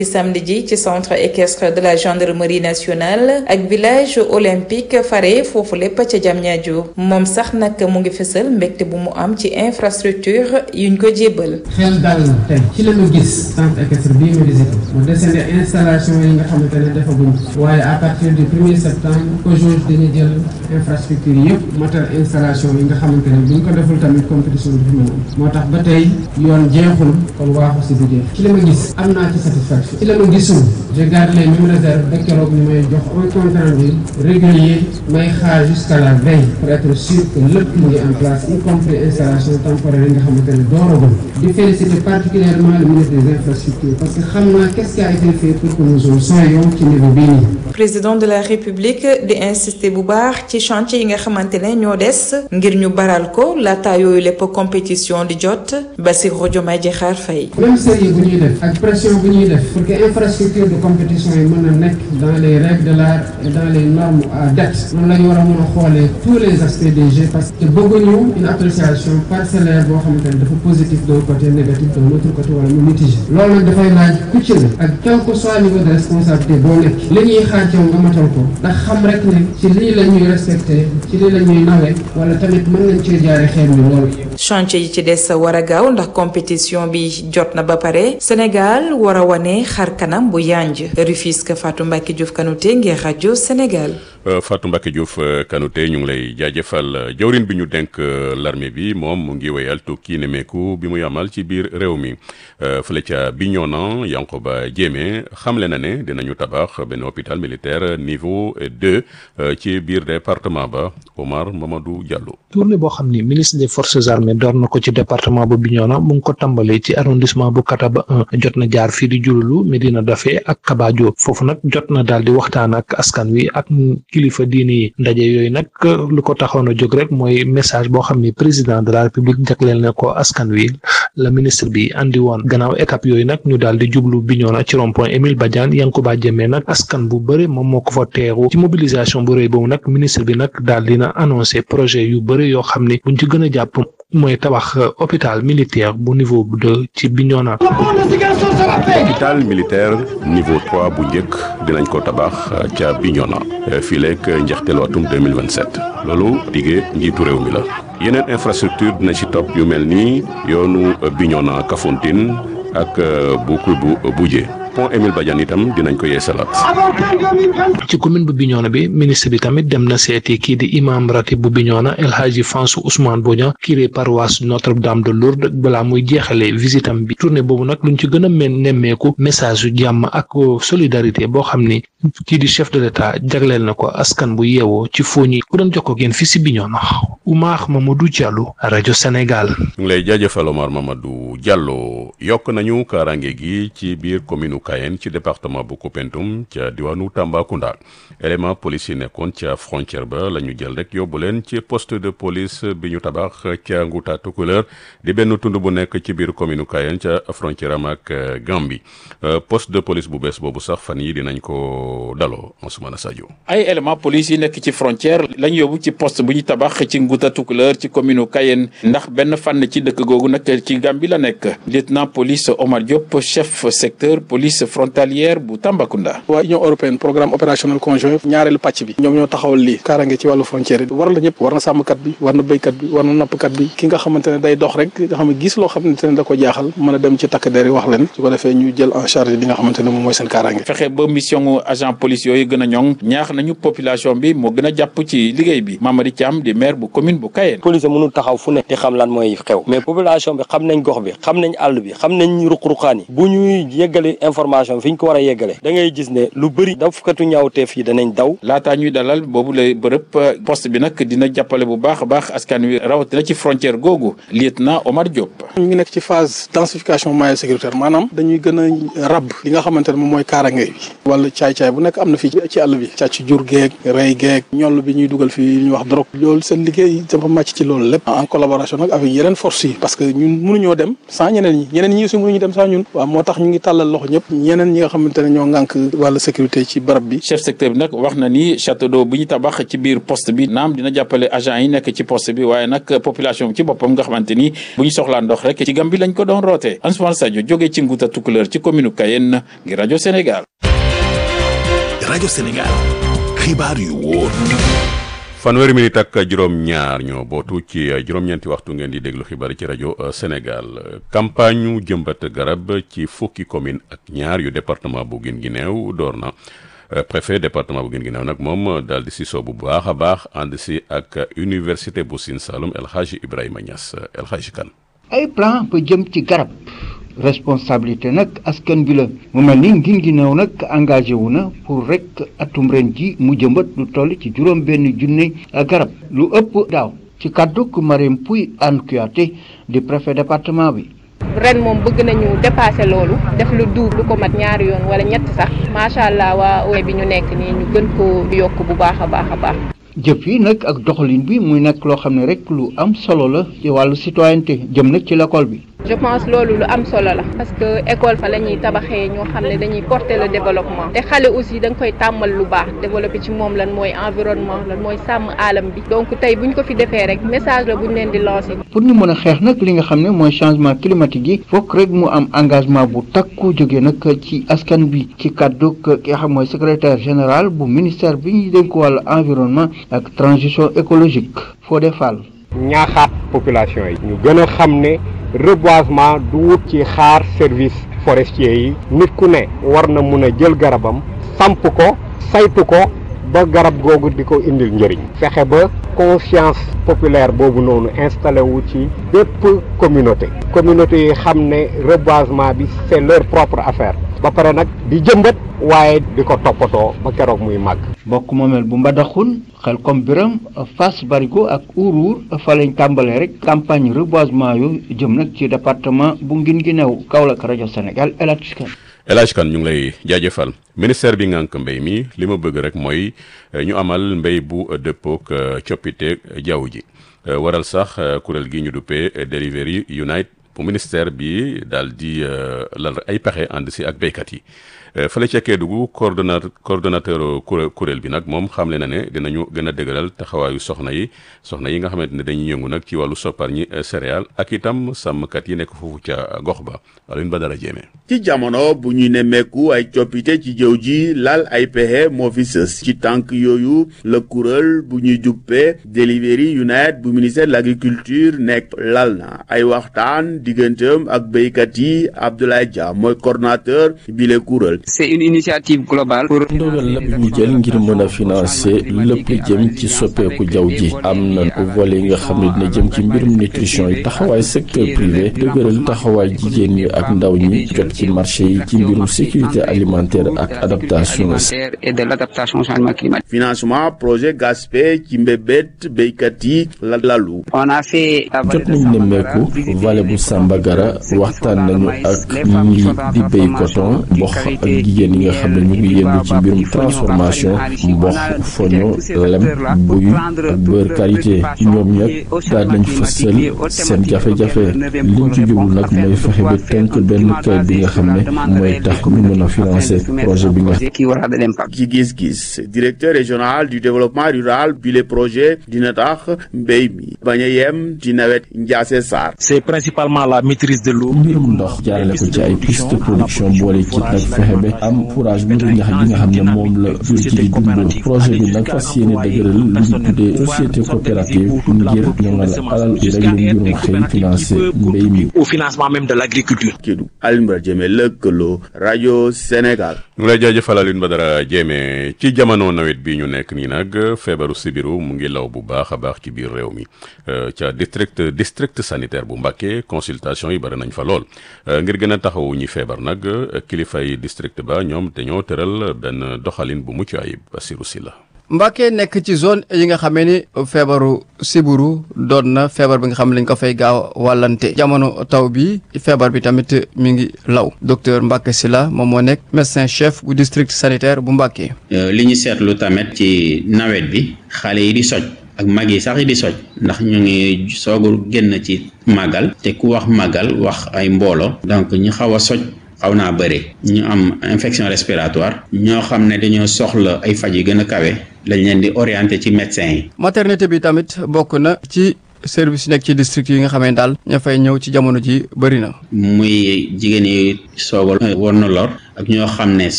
samedi ji ci centre équestre de la gendarmerie nationale ak village olympique fare foofu lépp ca Diamniadio moom sax nag mu ngi fësal mbégte bu mu am ci infrastructure yuñ ko jébbal. xel dal na tey ci la ñu gis centre équestre bii ma visité mu desandi installation yi nga xamante ne defaguñ waaye à partir du premier septembre aujourd'hui dañuy jël infrastructure yëpp matal installation yi nga xamante ne buñ ko deful tamit compétition bi fi mu moo tax ba tey yoon jeexul kon waaxu si du jeex ci la ma gis am naa ci satisfaction. ci la ma gisul je garde les mêmes réserves ba keroog ñu may jox un compte rendu régulier may xaar jusqu'à la veille pour être sûr que lépp mu ngi en place y compris installation temporaire yi nga xamante ne dooragul di féliciter particulièrement le ministre des infrastructures parce que xam naa qu'est-ce qui a été fait pour que nous en soyons ci niveau bii nii. président de la république di insister bu baax ci chantier yi nga xamante ne ñoo des ngir ñu baral ko laata yooyu lépp compétition di jot Bassirou Diomaye Diakhar Faye. même sérieux bu ñuy def ak pression bu ñuy def pour que infrastructure de compétition yi mën a nekk dans les règles de l'art et dans les normes à date noonu la ñu war a mën a xoolee tous les aspects des jeux parce que bëgguñu une appréciation parcellaire boo xamante ne dafa positif d'un côté négatif d'un autre côté wala mu mitigé loolu nag dafay laaj ku ci ne ak quel que soit niveau de responsabilité boo nekk li ñuy xaar ci yow nga matal ko ndax xam rek ne ci lii la ñuy respecté ci lii la ñuy nawe wala tamit mën nañ cee jaare xeer mi loolu chantier yi ci des war a gaaw ndax compétition bi jot na ba pare Sénégal war a wane xar kanam bu yanj Rufisque Fatou Mbacke Diouf Kanouté ngir rajo Sénégal. Fatou Mbacke Diouf Kanouté ñu ngi lay jaajëfal jawrin bi ñu denk l'armée bi moom mu ngi wéyal tukki nemeeku bi muy amal ci biir réew mi fële ca Bignona Yankoba Diémé xamle na ne dinañu tabax benn hôpital militaire niveau deux ci biir département ba Omar Mamadou Diallo. tournée boo xam ni ministre des forces armées door na ko ci département bu Bignona mu ngi ko tàmbalee ci arrondissement bu Kataba 1 jot na jaar fii di Diouloulou Medina Daffé ak Kaba Diop foofu nag jot na daal di waxtaan ak askan wi ak kilifa diini yi ndaje yooyu nag lu ko taxoon a jóg rek mooy message boo xam ni président de la république jagleel na ko askan wi la ministre bi andi woon gannaaw étape yooyu nag ñu daal di jublu Bignona ci rond point Émile Badiane Yankuba Diémé nag askan bu bëri moom moo ko fa teeru ci mobilisation bu rëy boobu nag ministre bi nag daal dina annoncé projet yu bëri yoo xam ni buñ ci gën a jàpp mooy tabax hôpital militaire bu niveau deux ci Bignona. hôpital militaire niveau trois bu njëkk dinañ ko tabax ca Bignona fii leeg njeexteelu atum 2027 loolu diggee njiitu réew mi la yeneen infrastructure dina ci topp yu mel ni yoonu Bignona Kafountine ak bu bu Boudjé pont Émile Badiane itam dinañ ko yeesalaat. ci commune bu Bignona bi ministre bi tamit dem na seeti kii di imam ratib bu Bignona El Hadji Fansou Ousmane Bodian curé paroisse Notre-Dame de Lourdes balaa muy jeexalee visitam bi tournée boobu nag luñ ci gën a men nemmeeku message yu jàmm ak solidarité boo xam ni kii di chef de l'état jagleel na ko askan bu yeewoo ci fooñi ku doon jokkoo ak yéen fii si Bignona Oumar Mamadou Diallo rajo Sénégal. ñu ngi lay jaajëfal Omar Mamadou Diallo yokk nañu kaaraange gi ci biir commune Kayen ci département bu Koupentoum ca diwaanu Tambacounda élément police yi nekkoon ca frontière ba la ñu jël rek yóbbu leen ci poste de police bi ñu tabax ca Ngouta Tukulër di benn tund bu nekk ci biir commune Kayen ca frontière am ak Gambie poste de police bu bees boobu sax fan yi dinañ ko daloo Ousmane Sadio. ay élément police yi nekk ci frontière lañ yóbbu ci poste bu ñu tabax ci Ngouta Tukulër ci commune Kayen ndax benn fànn ci dëkk googu nag ci Gambie la nekk lieutenant police Omar Diop chef secteur police frontalière bu Tambacounda. waa Union européenne programme opérationnel conjoint ñaareelu pàcc bi ñoom ñoo taxawal lii kaarange ci wàllu frontière yi war la ñëpp war na sàmmkat bi war na béykat bi war na nappkat bi ki nga xamante ne day dox rek nga xam ne gis loo xamante ne da ko jaaxal mën a dem ci takk der yi wax leen su ko defee ñu jël en charge li nga xamante ne moom mooy seen kaarange fexe ba mission agent police yooyu gën a ñoŋ ñaax nañu population bi moo gën a jàpp ci liggéey bi Mamadi Thiam di maire bu commune bu Kayen police mënul taxaw fu ne di xam lan mooy xew mais population bi xam nañ gox bi xam nañ àll bi xam nañ ruq-ruqaan yi bu ñuy yeggale information fi ñu ko war a yeggale da ngay gis ne lu bëri dafkatu ñaawteef yi danañ daw laataa ñuy dalal boobu la bërëb poste bi nag dina jàppale bu baax a baax askan wi rawatina ci frontière googu lieutenant Omar Diop ñu ngi nekk ci phase densification maillot sécuritaire maanaam dañuy gën a rab li nga xamante ne moom mooy kaarange bi wala caay-caay bu nekk am na fii ci àll bi càcc jur geeg rey geeg ñoll bi ñuy dugal fii ñu wax drogue loolu seen liggéey dafa màcc ci loolu lépp en collaboration nag avec yeneen force yi parce que ñun mënuñoo dem sans ñeneen ñi ñeneen ñi aussi mënuñu dem sans ñun waaw moo tax ñu ngi tàllal loxo ñëpp ñeneen ñi nga xamante ne ñoo ŋànk wàllu sécurité ci barab bi chef secteur bi nag wax na ni château d'eau bu ñu tabax ci biir poste bi naam dina jàppale agent yi nekk ci poste bi waaye nag population bi ci boppam nga xamante ni bu ñu soxlaa ndox rek ci Gàmbi lañ ko doon rootee Ansoumana Sadio jógee ci Nguuta Tukulër ci commune Kayenne ngir rajo Sénégal. rajo Sénégal xibaar yu wóor. fanweeri minute ak juróom-ñaar ñoo bootu ci juróom-ñeenti waxtu ngeen di déglu xibaar ci rajo Sénégal campagne ñu jëmbat garab ci fukki commune ak ñaar yu département bu Guinguinéo door na préfet département bu Guinguinéo nag moom daal di si soo bu baax a baax ànd si ak université bu Sine Saloum El Hadji Ibrahima Niass El Hadji Kane ay plan ba jëm ci garab responsabilité nag askan bi la mu mel ni Guinguinéo nag engagé wu na pour rek atum ren ji mu jëmbat lu toll ci juróom benn junne garab lu ëpp daaw ci kàdduk Marème Pouy Anne Kouyaté di préfet département bi ren moom bëgg nañu dépasser loolu def lu duub lu ko mat ñaari yoon wala ñett sax macha allah waa OE bi ñu nekk nii ñu gën ko yokk bu baax a baax a baax jëf yi nag ak doxalin bi muy nekk loo xam ne rek lu am solo la ci wàllu citoyenneté jëm nag ci l'école bi je pense loolu lu am solo la parce que école fa la ñuy tabaxee ñoo xam ne dañuy porter le développement te xale aussi da nga koy tàmmal lu baax développer ci moom lan mooy environnement lan mooy sàmm aalam bi donc tey bu ñu ko fi defee rek message la bu ñu leen di lancer. pour ñu mën a xeex nag li nga xam ne mooy changement climatique yi fokk rek mu am engagement bu takku jóge nag ci askan bi ci kàddu ki nga xam mooy secrétaire général bu ministère bi ñuy dénk wàllu environnement ak transition écologique Fodé Fall. ñaaxaat population yi. ñu gën a xam ne reboisement du wut ci xaar service forestier yi nit ku ne war na mun a jël garabam samp ko saytu ko ba garab googu di ko indil njëriñ fexe ba conscience populaire boobu noonu installé wu ci bépp communauté communauté yi xam ne reboisement bi c'est leur propre affaire ba pare nag di jëmbat waaye di ko toppatoo ba keroog muy màgg bokk moomeel bu mbadaxun xel comme biram Fass Barigo ak Ourour fa lañ tàmbalee rek campagne reboisement yu jëm nag ci département bu Guinguinéo Kaolack rajo Sénégal El Hadj Kane El Hadj Kane ñu ngi lay jaajëfal ministère bi ngànk mbéy mi li ma bëgg rek mooy ñu amal mbéy bu dëppook coppite jaww ji waral sax kuréel gi ñu duppee Delivery Unite bu ministère bi daal di lal ay pexe ànd si ak béykat yi fële ca Kédougou coordonnateur coordonnateur kuréel bi nag moom xamle na ne dinañu gën a dëgëral taxawaayu soxna yi soxna yi nga xamante ne dañuy yëngu nag ci wàllu sopparñi céréales ak itam sàmmkat yi nekk foofu ca gox ba Alioune Badara Diémé ci jamono bu ñuy nemmeeku ay coppite ci jëw ji lal ay pexe moo fi sës ci tànk yooyu la kuréel bu ñuy juppee Delivery Unite bu ministère de l'agriculture nekk lal na ay waxtaan digganteem ak béykat yi Abdoulaye Dia mooy coordonnateur bi le kuréel c'est une initiative globale pour. ndogal la bi ñu jël ngir mën a financer lépp jëm ci soppeeku jaww ji am na volet yi nga xam ne dina jëm ci mbirum nutrition yi taxawaay secteur privé dëgëral taxawaay jigéen ñi ak ndaw ñi jot ci marché yi ci mbirum sécurité alimentaire ak adaptation. et de l'adaptation au changement climatique. financement projet GASPE ci mbébét béykat yi la lalu. on a fait. jot nañu nemmeeku vallée bu Sambagara waxtaan nañu ak ñi di béy coton mboq ak jigéen yi nga xam ne ñu ngi yëngu ci mbirum transformation mboq foño lem buy ak beurre qualité ñoom ñag daal nañ fësal seen jafe-jafe liñ ci jublu nag mooy fexe ba tënk benn kayit bi nga xam ne mooy tax ñu mën a financer projet bi nga. ci gis-gis directeur régional du développement rural bi le projet dina tax mbéy mi bañ a yem ci nawet Ndiasse Sarr. c'est principalement la maîtrise de l'eau. mbirum ndox jaarale ko ci ay piste de production boole ci nag fexe ba am fourage bu ñax gi nga xam ne moom la jur gi di dundoo projet bi nag fas yéene dëgëral li ñu tuddee société coopérative ngir ñoŋal alal bi rek lu mbirum xëy financé mbéy mi. au financement même de l'agriculture. Kédougou Alioune Badara Diémé lëkkaloo rajo Sénégal. ñu lay jaajëfal Alioune Badara Diémé ci jamono nawet bi ñu nekk nii nag feebaru sibiru mu ngi law bu baax a baax ci biir réew mi ca district district sanitaire bu Mbacké consultation yi bari nañ fa lool ngir gën a taxawu ñi feebar nag kilifay district ba ñoom dañoo tëral benn doxalin bu mucc ayib Bassirou Sylla Mbacké nekk ci zone yi nga xamee ni feebaru siburu doon na feebar bi nga xam ne lañ ko fay gaaw wàllante jamono taw bi feebar bi tamit mi ngi law docteur Mbacké Sylla moom moo nekk médecin chef bu district sanitaire bu Mbacké. li ñu seetlu tamit ci nawet bi xale yi di soj ak mag yi sax yi di soj ndax ñu ngi soogu génn ci màggal te ku wax màggal wax ay mboolo donc ñu xaw a soj xaw naa bëri ñu am infection respiratoire ñoo xam ne dañoo soxla ay faj yu gën a kawe lañ leen di orienté ci médecin yi maternité bi tamit bokk na ci service yi nekk ci district yi nga xamee daal ña fay ñëw ci jamono ji bëri na muy jigéen yi soog a war na lor ak ñoo xam ne